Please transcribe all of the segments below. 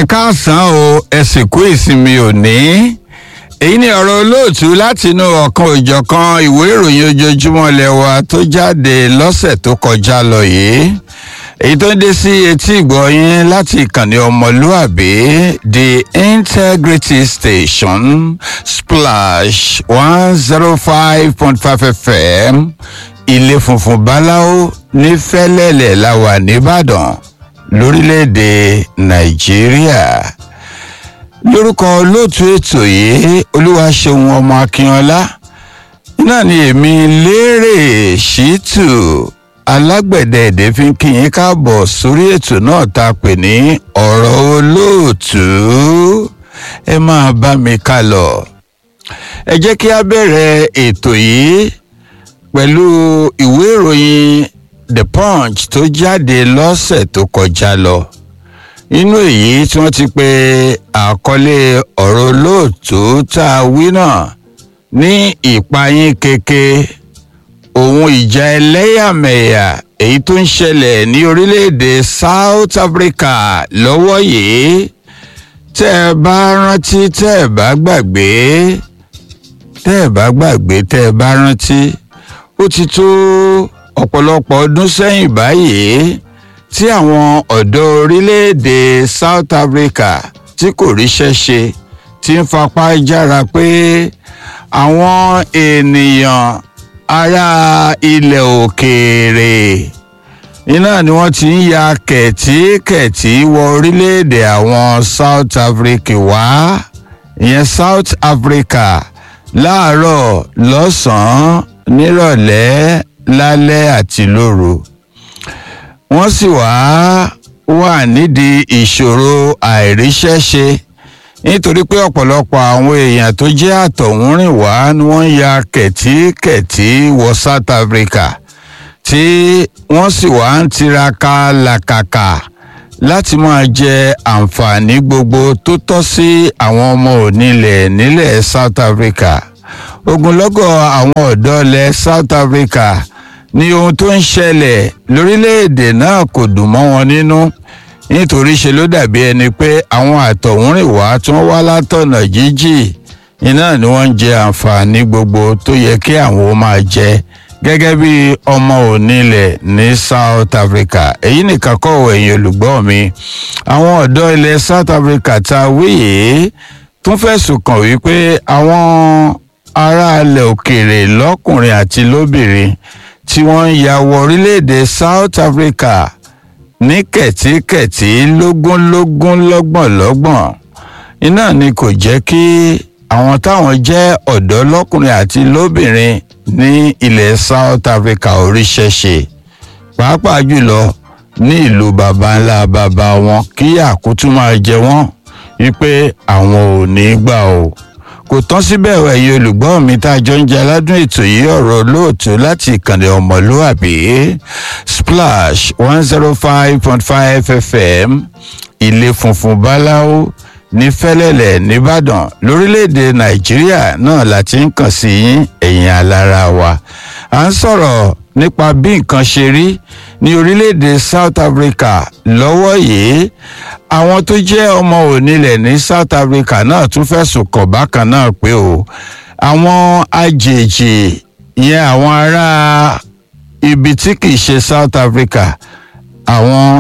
káàsán o ẹ sì kú ìsinmi òní èyí ni ọ̀rọ̀ olóòtú látinú ọ̀kan òjọ̀kan ìwé ìròyìn ojoojúmọ́ lẹ́wà tó jáde lọ́sẹ̀ tó kọjá lọ yìí èyí tó ń dé sí etí ìgbọ̀yìn láti ìkànnì ọmọlúàbí the integrity station splash one zero five point five fm ilé funfun báláwo ní fẹ́lẹ́lẹ̀ la wà nìbàdàn lórílẹ̀‐èdè nàìjíríà lórúkọ olóòtú ètò yìí olúwaṣeun ọmọ akínọlá náà ni èmi lérè ṣítù alágbẹ̀dẹ èdè fi ń kí yín káàbọ̀ sórí ètò náà tá a pè ní ọ̀rọ̀ olóòtú ẹ máa bá mi ká lọ ẹ jẹ́ kí a bẹ̀rẹ̀ ètò yìí pẹ̀lú ìwé ìròyìn the punch tó jáde lọ́sẹ̀ tó kọjá lọ inú èyí tí wọ́n ti pe àkọlé ọ̀rọ̀ olóòtú tá a wí náà ní ìpayín keke ohun ìjà ẹlẹ́yàmẹ̀yà èyí tó ń ṣẹlẹ̀ ní orílẹ̀-èdè south africa lọ́wọ́ yìí tẹ́ ẹ bá rántí tẹ́ ẹ bá gbàgbé tẹ́ ẹ bá gbàgbé tẹ́ ẹ bá rántí ó ti tó ọ̀pọ̀lọpọ̀ ọdún sẹ́yìn báyìí tí àwọn ọ̀dọ́ orílẹ̀-èdè south africa tí kò ríṣẹ́ ṣe ti ń fapá jára pé àwọn ènìyàn ará ilẹ̀ òkèèrè iná ni wọ́n ti ń ya kẹ̀tíkẹ̀tí wọ orílẹ̀-èdè àwọn south africa wá ìyẹn south africa láàárọ̀ lọ́sàn-án nírọ̀lẹ́ lálẹ́ àti lóru wọ́n sì wá wà nídìí ìṣòro àìríṣẹ́ṣe nítorí pé ọ̀pọ̀lọpọ̀ àwọn èèyàn tó jẹ́ àtọ̀húnrìn wá ni wọ́n ya kẹ̀tíkẹ̀tí wọ south africa tí wọ́n sì wá ń tiraka làkàkà láti máa jẹ àǹfààní gbogbo tó tọ́ sí àwọn ọmọ onílẹ̀ nílẹ̀ south africa ogunlọ́gọ̀ àwọn ọ̀dọ́ ilẹ̀ south africa ní ohun tó ń ṣẹlẹ̀ lórílẹ̀‐èdè náà kò dùn mọ́ wọn nínú nítorí ṣe ló dàbí ẹni pé àwọn àtọ̀húnrìnwá tí wọ́n wá látọ̀nà jíjì iná ni wọ́n ń jẹ àǹfààní gbogbo tó yẹ kí àwọn ó máa jẹ gẹ́gẹ́ bí ọmọ onílẹ̀ ní south africa èyí nìkan kọ́ ẹ̀yìn olùgbọ́ mi àwọn ọ̀dọ́ ilẹ̀ south africa ta wíyè tún fẹ̀sùn kàn wípé àwọn aráàlẹ̀ òkèèrè lọ́kùnrin àti lóbìnrin tí wọ́n ń ya wọ orílẹ̀-èdè south africa ní kẹ̀tíkẹ̀tí lógúnlógún lọ́gbọ̀nlọ́gbọ̀n iná ni kò jẹ́ kí àwọn táwọn jẹ́ ọ̀dọ́ lọ́kùnrin àti lóbìnrin ní ilẹ̀ south africa oríṣẹ́ ṣe pàápàá jùlọ ní ìlú baba ńlá baba wọn kí àkútú máa jẹ wọ́n wípé àwọn ò ní gbà o kò tán síbẹ̀ ẹ̀yin olùgbọ́ mi tá a jọ ń jẹ aládùn ètò yìí ọ̀rọ̀ lóòtú láti ìkànnì ọmọlúàbí splash one zero five point five fm ilé funfun báláwo ní fẹ́lẹ́lẹ̀ nìbàdàn lórílẹ̀‐èdè nàìjíríà náà láti ń kàn sí ẹ̀yìn alára wa à ń sọ̀rọ̀ nípa bí nǹkan ṣe rí ní orílẹ̀-èdè south africa lọ́wọ́ yìí àwọn tó jẹ́ ọmọ onílẹ̀ ní south africa náà tún fẹ̀sùn kàn bákan náà pé o àwọn àjèjì yẹn àwọn ará ibi tí kìí ṣe south africa àwọn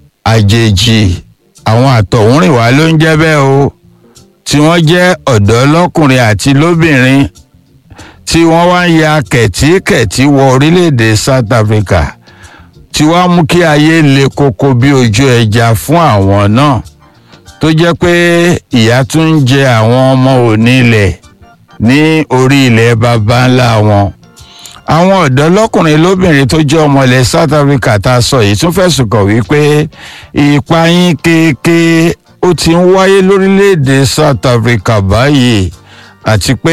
àjèjì àwọn àtọ̀húnrìnwá ló ń jẹ́ bẹ́ẹ̀ o tí wọ́n jẹ́ ọ̀dọ́ lọ́kùnrin àti lóbìnrin tí wọ́n wá ń ya kẹ̀tíkẹ̀tí wọ orílẹ̀-èdè south africa tí wàá mú kí ayé le koko bí ojú ẹja fún àwọn náà tó jẹ́ pé ìyá tún ń jẹ àwọn ọmọ onílẹ̀ ní orí ilẹ̀ baba ńlá wọn àwọn ọ̀dọ́ lọ́kùnrin lóbìnrin tó jẹ́ ọmọ ilẹ̀ south africa tá a sọ yìí tún fẹ̀sùn kàn wípé ìpayín kéèké ó ti ń wáyé lórílẹ̀‐èdè south africa báyìí àti pé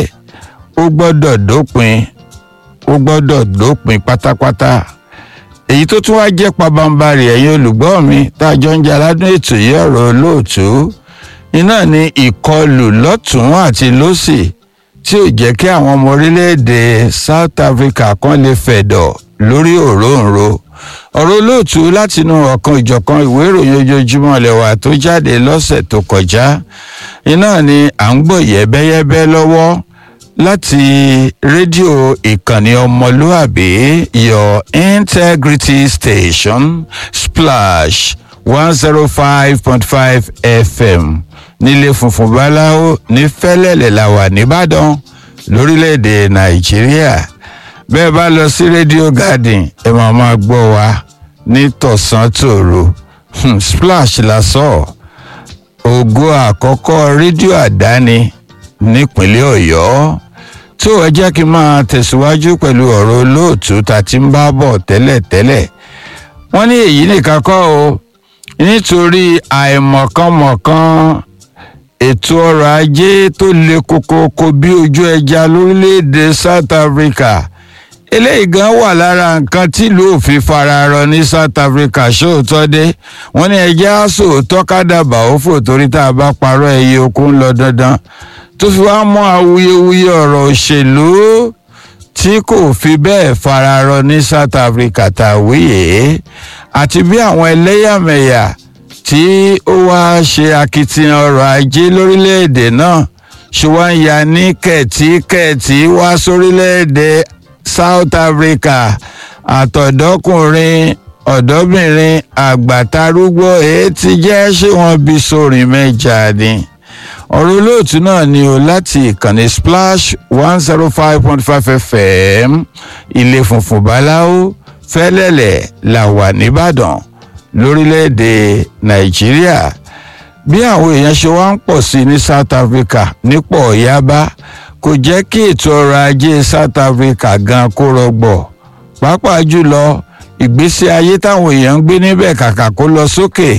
ó gbọ́dọ̀ dópin ó gbọ́dọ̀ dópin pátápátá èyí tó tún wá jẹ́ pabambarì ẹ̀yin olùgbọ́ mi tá a jọ ń jẹ́ aládùn ètò yìí ọ̀rọ̀ olóòtú iná ni ìkọlù lọ́tún àti lọ́sì tí ò jẹ́ kí àwọn ọmọ orílẹ̀-èdè South Africa kan lè fẹ̀dọ̀ lórí òróǹro ọ̀rọ̀ olóòtú látinú ọ̀kan ìjọ̀kan ìwé ìròyìn ojoojúmọ́ lẹ́wà tó jáde lọ́sẹ̀ tó kọjá iná ni à ń gbọ́ yẹ́bẹ́yẹ́bẹ́ lọ́wọ́ láti rédíò ìkànnì ọmọlúàbí your integrity station splash one zero five point five fm nílé funfun báláwo ní fẹ́lẹ́lẹ̀ la wà nìbàdàn lórílẹ̀‐èdè nàìjíríà bẹ́ẹ̀ bá lọ sí rédíò garden ẹ máa máa gbọ́ wa ní tọ̀sán tòru splash la sọ ògo àkọ́kọ́ rédíò àdáni nípínlẹ̀ ọ̀yọ́ tó ẹ jẹ́ kí n máa tẹ̀síwájú pẹ̀lú ọ̀rọ̀ olóòtú tá a ti ń bá bọ̀ tẹ́lẹ̀tẹ́lẹ̀ wọ́n ní èyí nìkan kọ́ o nítorí àìmọ̀kànmọ̀kàn ètò ọrọ̀ ajé tó le koko bí ojú ẹja lórílẹ̀‐èdè South Africa eléyìí gan wà lára nǹkan tílùú òfin fararọ ní South Africa ṣóòótọ́ dé wọ́n ní ẹjẹ́ àṣòótọ́ kádàbà òfò torí tá a bá parọ́ ẹyẹ okun lọ dandan tó fi wá mọ́ awuyewuye ọ̀rọ̀ òṣèlú tí kò fi bẹ́ẹ̀ fararọ ní South Africa tàwíyé àti bí àwọn ẹlẹ́yàmẹ̀yà tí ó wá ṣe akitiyan ọrọ̀ ajé lórílẹ̀‐èdè náà ṣe wá ń ya ní kẹ̀tíkẹ̀tí wá sórílẹ̀‐èdè South Africa àtọ̀dọ́kùnrin ọ̀dọ́bìnrin àgbàtarúgbó èyí tí jẹ́ ṣé wọ́n bí sórin mẹ́jà ni ọ̀rọ̀ olóòtú náà ni o láti ìkànnì Splash one zero five point five FM ilé funfun báláwo fẹ́lẹ́lẹ̀ là wà nìbàdàn lórílẹ̀‐èdè Nàìjíríà bí àwọn èèyàn ṣe wá ń pọ̀ sí ní South Africa nípò yaba kò jẹ́ kí ètò ọrọ̀ ajé South Africa gan kó rọgbọ̀ pàápàá jùlọ ìgbésí ayé táwọn èèyàn ń gbé níbẹ̀ kàkà kó lọ sókè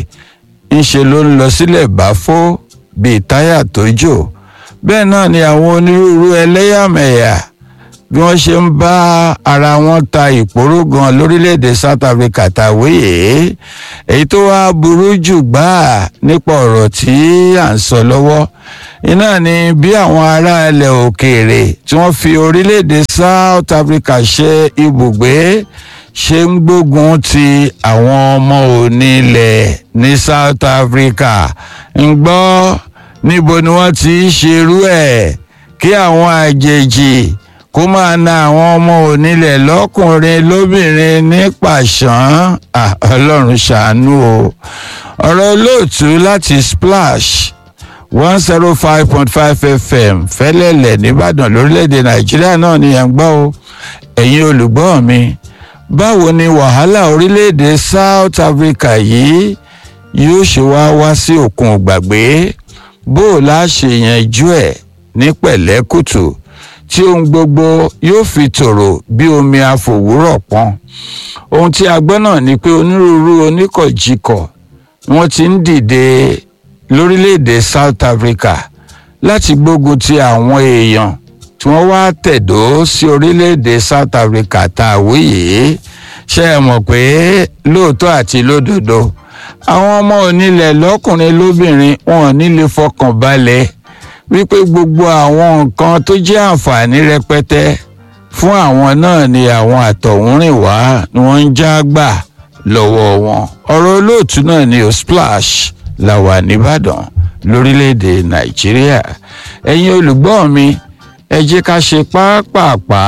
ńṣe ló ń lọ sílẹ̀ báfó bíi táyà tó jò bẹ́ẹ̀ náà ni àwọn onírúurú ẹlẹ́yàmẹ̀yà bí wọ́n ṣe ń bá ara wọn ta ìpòró gan lórílẹ̀‐èdè South Africa tàwéyé èyí tó wá burú jù gbáà nípa ọ̀rọ̀ tí à ń sọ lọ́wọ́ iná ni bí àwọn ará ilẹ̀ òkèèrè tí wọ́n fi orílẹ̀‐èdè South Africa ṣe ibùgbé ṣe ń gbógun ti àwọn ọmọ onílẹ̀ ní South Africa ń gbọ́ níbo ni wọ́n ti ṣerú ẹ̀ kí àwọn àjèjì kó máa na àwọn ọmọ onílẹ̀ lọ́kùnrin lóbìnrin ní pàṣán ọlọ́run ṣàánú o ọ̀rọ̀ olóòtú láti Splash one zero five point five fm fẹ́lẹ́lẹ̀ nìbàdàn lórílẹ̀‐èdè nàìjíríà náà ni ẹ̀ ń gbọ́ o ẹ̀yin olùgbọ́ mi báwo ni wàhálà orílẹ̀‐èdè South Africa yìí yóò ṣe wá wá sí òkun gbàgbé bó o lá ṣe yanjú ẹ̀ ní pẹ̀lẹ́kùtù tí ohun gbogbo yóò fi tòrò bí omi àfòwúrọ̀ pọ́n ohun tí a gbọ́ náà ni pé onírúurú oníkọ̀jikọ̀ wọ́n ti ń dìde lórílẹ̀‐èdè South Africa láti gbógun ti àwọn èèyàn tí wọ́n wá tẹ̀dó sí orílẹ̀‐èdè South Africa tá a wíyè ṣe é mọ̀ pé lóòótọ́ àti lódodo àwọn ọmọ onílẹ̀ lọ́kùnrin lóbìnrin wọn ò ní lè fọkàn balẹ̀ wípé gbogbo àwọn nǹkan tó jẹ́ àǹfààní rẹpẹtẹ fún àwọn náà ni àwọn àtọ̀húnrìnwá ni wọ́n ń já gbà lọ́wọ́ wọn ọ̀rọ̀ olóòtú náà ni o Splash la wà nìbàdàn lórílẹ̀‐èdè Nàìjíríà ẹ̀yin olùgbọ́ mi ẹ jẹ́ ká ṣe pápápá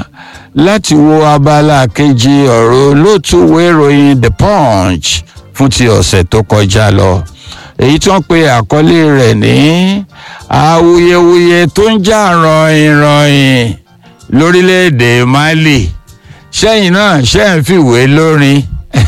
láti wo abala kejì ọ̀rọ̀ olóòtú ìwé ìròyìn The Punch fún ti ọ̀sẹ̀ tó kọjá lọ èyí tí wọ́n pe àkọlé rẹ̀ ní awuyewuye tó ń jà rànyìnrànyìn lórílẹ̀‐èdè Mali sẹ́yìn náà ṣe ń fìwé lórin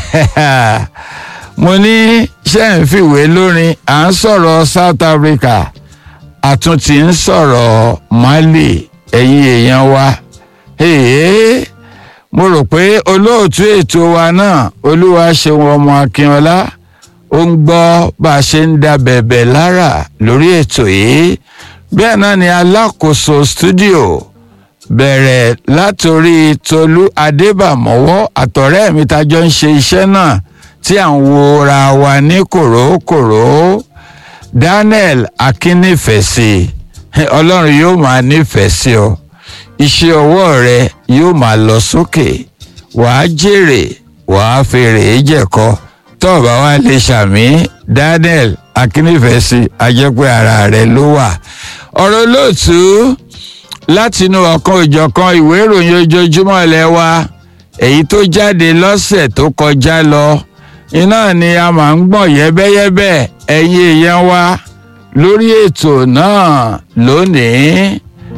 mo ní ṣe ń fìwé lórin à ń sọ̀rọ̀ South Africa àtúntì ń sọ̀rọ̀ Mali ẹ̀yin èèyàn wa hey, mo rò pé olóòtú ètò wa náà olúwa ṣeun ọmọ Akínọlá ó ń gbọ́ bá a ṣe ń da bẹ̀bẹ̀ lára lórí ètò yìí bẹ́ẹ̀ náà ni alákòóso stúdíò bẹ̀rẹ̀ látòrí Tolú Adébàmọ́wọ́ àtọ̀rẹ́ mi tájọ́ ń ṣe iṣẹ́ náà tí à ń wo ra wa ní kòrókòró Daniel Akínnífẹ̀sì ọlọ́run yóò máa nífẹ̀ẹ́ sí ọ iṣẹ́ ọwọ́ rẹ yóò máa lọ sókè wàá jèrè wàá fèrè jẹ̀kọ tó o bá wá lè ṣàmì daniel akínífẹ̀ẹ́sì ajẹ́pẹ́ ara rẹ ló wà ọ̀rọ̀ olóòtú látinú ọ̀kan òjọ̀kan ìwé ìròyìn ojoojúmọ́ ilé wa èyí tó jáde lọ́sẹ̀ tó kọjá lọ iná ni a máa ń gbọ̀n yẹ́bẹ́yẹ́bẹ́ ẹ̀yin èèyàn wa lórí ètò náà lónìí.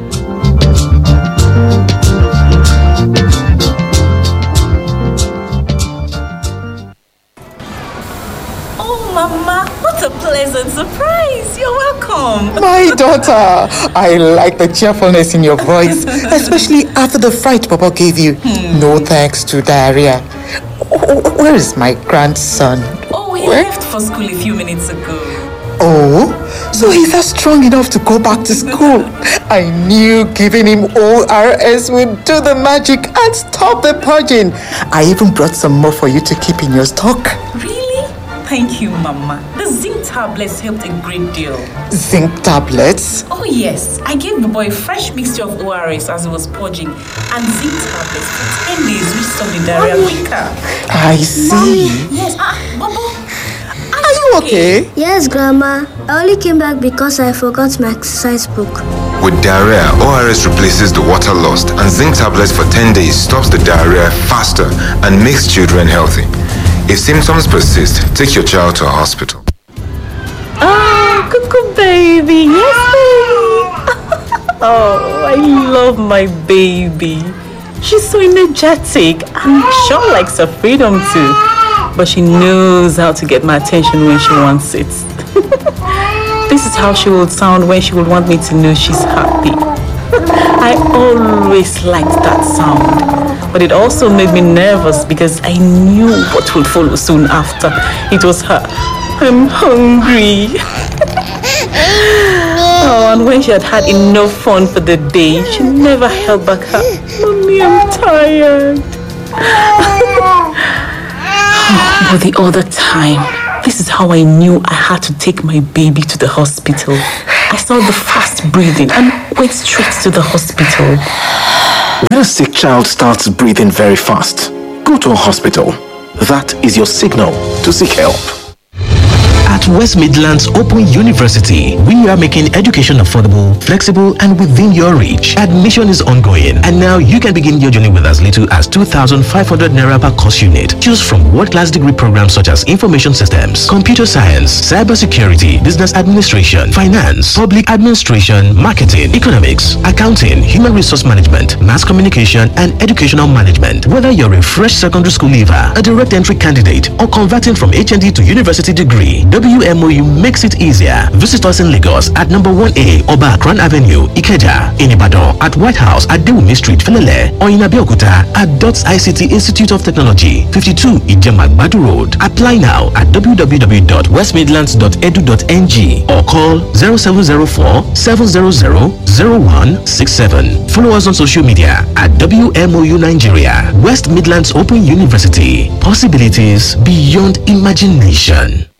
Oh, Mama, what a pleasant surprise! You're welcome. My daughter, I like the cheerfulness in your voice, especially after the fright Papa gave you. No thanks to diarrhea. Wh- Where is my grandson? Oh, he Where? left for school a few minutes ago. Oh, so he's not strong enough to go back to school. I knew giving him ORS would do the magic and stop the purging. I even brought some more for you to keep in your stock. Really? Thank you, Mama. The zinc tablets helped a great deal. Zinc tablets. Oh, yes. I gave the boy a fresh mixture of ORS as he was purging and zinc tablets for 10 days, which stopped the diarrhea quicker. I see. Yes. Ah, Bobo. Are you okay? Yes, Grandma. I only came back because I forgot my exercise book. With diarrhea, ORS replaces the water lost, and zinc tablets for 10 days stops the diarrhea faster and makes children healthy. If symptoms persist, take your child to a hospital. Oh, cuckoo baby. Yes, baby. oh, I love my baby. She's so energetic and sure likes her freedom too. But she knows how to get my attention when she wants it. this is how she will sound when she would want me to know she's happy. I always liked that sound. But it also made me nervous because I knew what would follow soon after. It was her. I'm hungry. oh, and when she had had enough fun for the day, she never held back her. Mommy, I'm tired. but the other time, this is how I knew I had to take my baby to the hospital. I saw the fast breathing and went straight to the hospital. When a sick child starts breathing very fast, go to a hospital. That is your signal to seek help. At West Midlands Open University, we are making education affordable, flexible, and within your reach. Admission is ongoing, and now you can begin your journey with as little as 2,500 naira per course unit. Choose from world-class degree programs such as information systems, computer science, cybersecurity, business administration, finance, public administration, marketing, economics, accounting, human resource management, mass communication, and educational management. Whether you're a fresh secondary school leaver, a direct entry candidate, or converting from HND to university degree, WMOU makes it easier. Visit us in Lagos at number 1A Oba Akran Avenue, Ikeja, in Ibadan, at White House at Dewumi Street, Felele, or in Abeokuta at DOTS ICT Institute of Technology, 52 Ijemagbadu Road. Apply now at www.westmidlands.edu.ng or call 0704 700 0167. Follow us on social media at WMOU Nigeria, West Midlands Open University. Possibilities beyond imagination.